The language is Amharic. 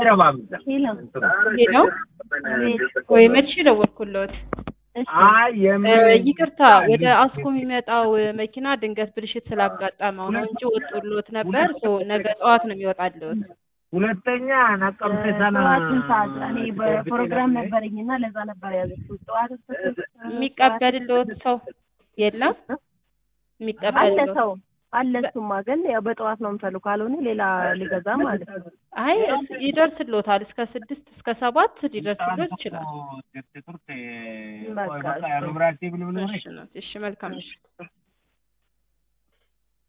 አይረባም። ሄሎ ወይ መልሼ ደወልኩልዎት። አይ የምን ይቅርታ ወደ አስኮ የሚመጣው መኪና ድንገት ብልሽት ስላጋጠመው ነው እንጂ ወጥቶልዎት ነበር። ሶ ነገ ጠዋት ነው የሚወጣልዎት። ሁለተኛ ነቀምቴ ሰና ጠዋትን ሰዓት እኔ በፕሮግራም ነበረኝ እና ለዛ ነበር ያዘችው። ጠዋት የሚቀበልልዎት ሰው የለም? አለ የሚቀበልልዎት ሰው አለ። እሱማ ግን ያው በጠዋት ነው የምፈልግ፣ ካልሆነ ሌላ ሊገዛ ማለት ነው። አይ እስ- ይደርስልዎታል። እስከ ስድስት እስከ ሰባት ሊደርስልዎት ይችላል። በቃ በቃ እሺ ነው። እሺ መልካም ምሽት።